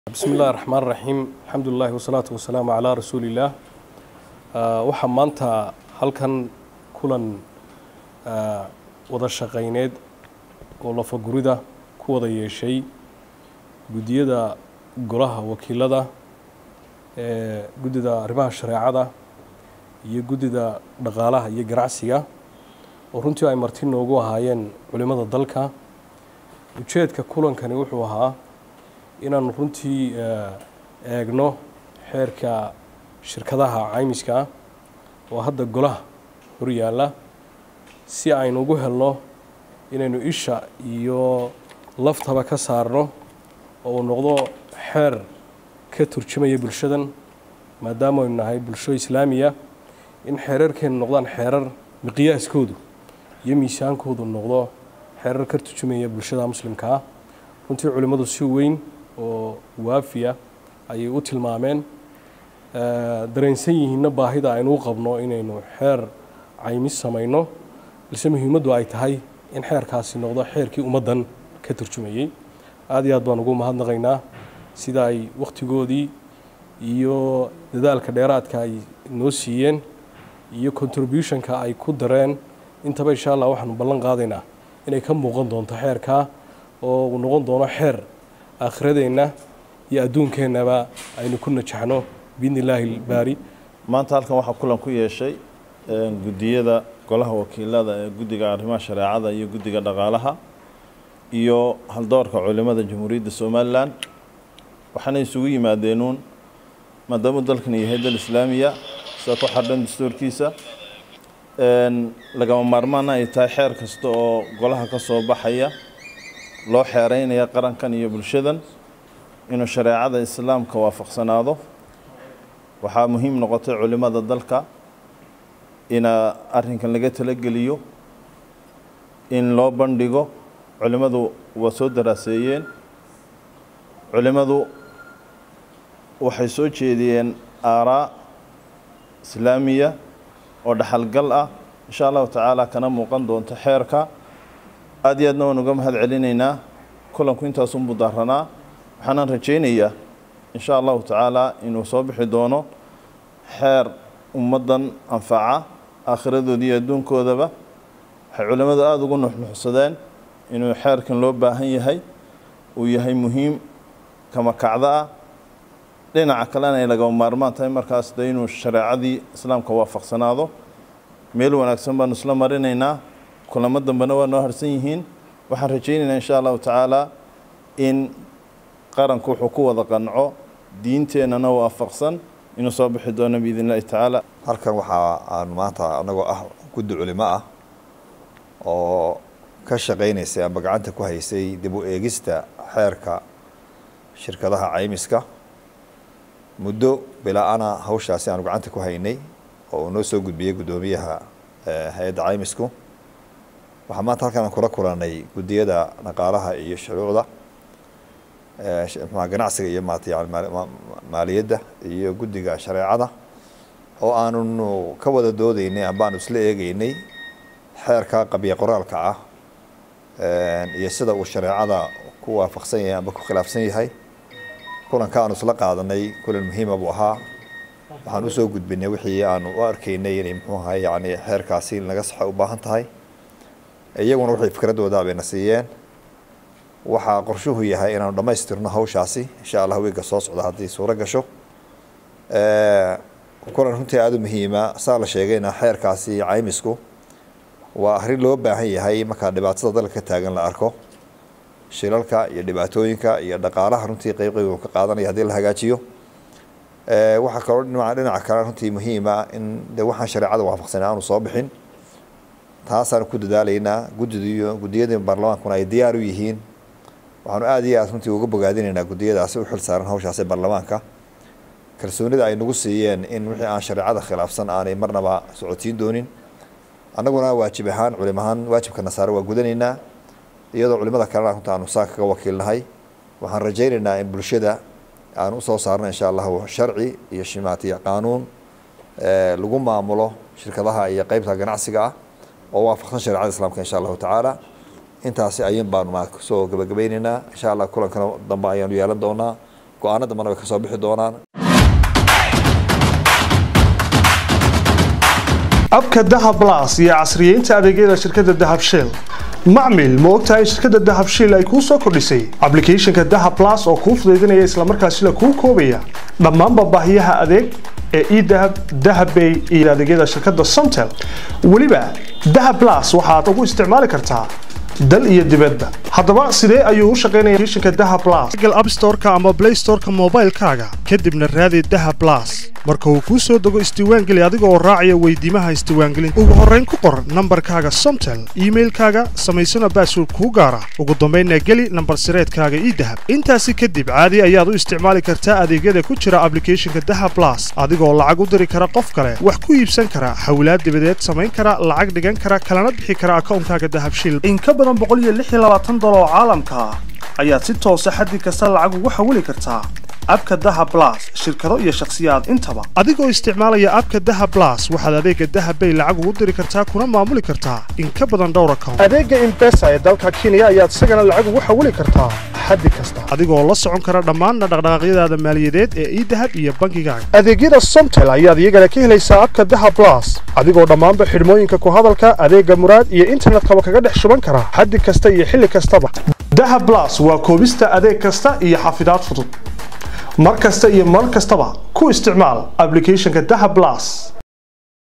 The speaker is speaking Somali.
bismi illahi raxmaan raxiim alxamdulilahi wasalaatu wasalaamu calaa rasuuliillaah waxaa maanta halkan kulan wada shaqayneed oo lafagurida ku wada yeeshay guddiyada golaha wakiilada ee guddida arrimaha shareecada iyo guddida dhaqaalaha iyo ganacsiga oo runtii ay marti noogu ahaayeen culimmada dalka ujeedka kulankani wuxuu ahaa inaanu runtii eegno xeerka shirkadaha caymiska ah oo hadda golaha horyaalla si aynu ugu helno inaynu isha iyo laftaba ka saarno oo uu noqdo xeer ka turjumaya bulshadan maadaama aynu nahay bulsho islaamiya in xeerarkeenu noqdaan xeerar miqyaaskoodu iyo miisaankoodu noqdo xeerar ka turjumaya bulshada muslimka ah runtii culimmadu si weyn oo waafiya ayay u tilmaameen dareensan yihiinna baahida aynu u qabno inaynu xeer caymis samayno balse muhiimaddu ay tahay in xeerkaasi noqdo xeerkii ummaddan ka turjumayey aada iyo aad baan ugu mahadnaqaynaa sida ay wakhtigoodii iyo dadaalka dheeraadka ay noo siiyeen iyo contributionka ay ku dareen intaba insha allah waxaanu ballan qaadaynaa inay ka muuqan doonto xeerkaa oo uu noqon doono xeer aakhiradeenna iyo adduunkeennaba aynu ku najaxno biidni illaahi ilbaari maanta halkan waxaa kulan ku yeeshay guddiyada golaha wakiilada ee guddiga arrimaha shareecada iyo guddiga dhaqaalaha iyo haldoorka culimada jamhuuriyadda somalilan waxaana isugu yimaadeenuun maadaamuu dalkan yahay dal islaamiya sida ku xardhan dastuurkiisa lagama maarmaana ay tahay xeer kasta oo golaha ka soo baxaya loo xeereynaya qarankan iyo bulshadan inuu shareecada islaamka waafaqsanaado waxaa muhiim noqotay culimada dalka ina arrinkan laga talageliyo in loo bandhigo culimmadu waa soo daraaseeyeen culimmadu waxay soo jeediyeen aaraa islaamiya oo dhaxalgal ah insha allahu tacaala kana muuqan doonto xeerka aada iyo aadna waan uga mahad celinaynaa kulanku intaasunbuu daaranaa waxaanaan rajaynayaa insha allahu tacaala inuu soo bixi doono xeer ummaddan anfaca aakhiradoodii iyo adduunkoodaba waxay culimmadu aada ugu nuxnuxsadeen inuu xeerkan loo baahan yahay uu yahay muhiim kama kacdo ah dhinaca kalena ay lagama maarmaan tahay markaas de inuu shareecadii islaamka waafaqsanaado meel wanaagsan baanu isla marinaynaa kulamo dambena waa noo harsan yihiin waxaan rajaynaynaa insha allahu tacaala in qaranku wuxuu ku wada qanco diinteennana waafaqsan inuu soo bixi doono biidn illahi tacaala halkan waxaa aanu maanta annagoo ah guddi culimo ah oo ka shaqaynaysay amba gacanta ku haysay dib u eegista xeerka shirkadaha caymiska muddo bilaa-ana hawshaasi aanu gacanta ku haynay oo uu noo soo gudbiyey guddoomiyaha hay-adda caymisku waxaa maanta halkan aan kula kulanay guddiyada dhaqaalaha iyo shuruucda ganacsiga iyo maaliyadda iyo guddiga shareecada oo aanunu ka wada doodeynay amba aanu isla eegeynay xeerka qabya qoraalka ah iyo sida uu shareecada ku waafaqsan yahay amba ku khilaafsan yahay kulanka aanu isla qaadanay kulan muhiima buu ahaa waxaan usoo gudbinay wixii aanu u arkaynay inay muxuu ahay yani xeerkaasi in laga saxo u baahan tahay iyaguna waxay fikradooda bayna siiyeen waxaa qorshuhu yahay inaanu dhammaystirno hawshaasi insha allah wiigga soo socda haddii suuro gasho kulan runtii aada u muhiima saa la sheegayna xeerkaasi caymisku waa arrin loo baahan yahay markaa dhibaatada dalka ka taagan la arko shilalka iyo dhibaatooyinka iyo dhaqaalaha runtii qeyb qeyb ka qaadanaya haddii la hagaajiyo waxaa kaloo dhinaca kale runtii muhiima in de waxaan shareecada waafaqsanay aanu soo bixin taasaanu ku dadaalaynaa guddidiyo guddiyadii baarlamaankuna ay diyaar u yihiin waxaanu aada iyo aad runtii uga bogaadinaynaa guddiyadaasi u xil saaran hawshaasi baarlamaanka kalsoonida ay nagu siiyeen in wixii aan shareecada khilaafsan aanay marnaba socodsiin doonin annaguna waajib ahaan culim ahaan waajibka nasaare waa gudanaynaa iyadoo culimada kalena runta aanu saa kaga wakiilnahay waxaan rajaynaynaa in bulshada aan usoo saarno insha allahu sharci iyo shimaatiyo qaanuun lagu maamulo shirkadaha iyo qeybta ganacsiga ah oo waafaqsan shareecada islaamka insha allahu tacaala intaasi ayun baanu maa kusoo gabagabaynaynaa insha allah kulankana dambe ayaanu yeelan doonaa go-aano dambana way ka soo bixi doonaan abka dahab blas iyo casriyeynta adeegyada shirkadda dahab shell macmil ma ogtahay in shirkadda dahab shell ay kuu soo kordhisay ablicathonka dahab blas oo kuu fudaydinaya islamarkaasina kuu koobaya dhammaanba baahiyaha adeeg ee edahab dahabbay iyo adeegyada shirkadda somtel weliba dahab blas waxaad ugu isticmaali kartaa dal iyo dibadba haddaba sidee ayuu u shaqaynaya applicationka dahab blas google app store-ka ama play store-ka moobaylkaaga kadibna raadi dahab blas marka uu kuu soo dego isdiiwaangeli adiga oo raacaya weydiimaha isdiiwaangelinta ugu horrayn ku qor nambarkaaga somtel iimailkaaga samaysana baasword kuu gaara ugu dambaynna geli nambar sireedkaaga idahab intaasi kadib caadi ayaad u isticmaali kartaa adeegyada ku jira ablicathonka dahab blas adigoo lacag u diri kara qof kale wax ku iibsan kara xawlaad dibadeed samayn kara lacag dhigan kara kalana bixi kara akawnkaaga dahab shil in ka badan dolar oo caalamka ah ayaad si toosa xaddi kasta lacag ugu xawili kartaa abka daha blas shirkado iyo shakhsiyaad intaba adigoo isticmaalaya abka daha blas waxaad adeega dahabbay lacag ugu diri kartaa kuna maamuli kartaa in ka badan dhowr account adeega imbesa ee dalka kenya ayaad isagana lacag ugu xawili kartaa xaddi kasta adigoo la socon kara dhammaanna dhaqdhaqaaqyadaada maaliyadeed ee idahab iyo bankigaaga adeegyada somtel ayaad iyagana ka helaysaa abka daha blas adigoo dhammaanba xidhmooyinka ku hadalka adeega muraad iyo internetkaba kaga dhex shuban kara xaddi kasta iyo xilli kastaba daha blas waa koobista adeeg kasta iyo xafidaad fudud mar kasta iyo mar kastaba ku isticmaal ablicathonka daha blas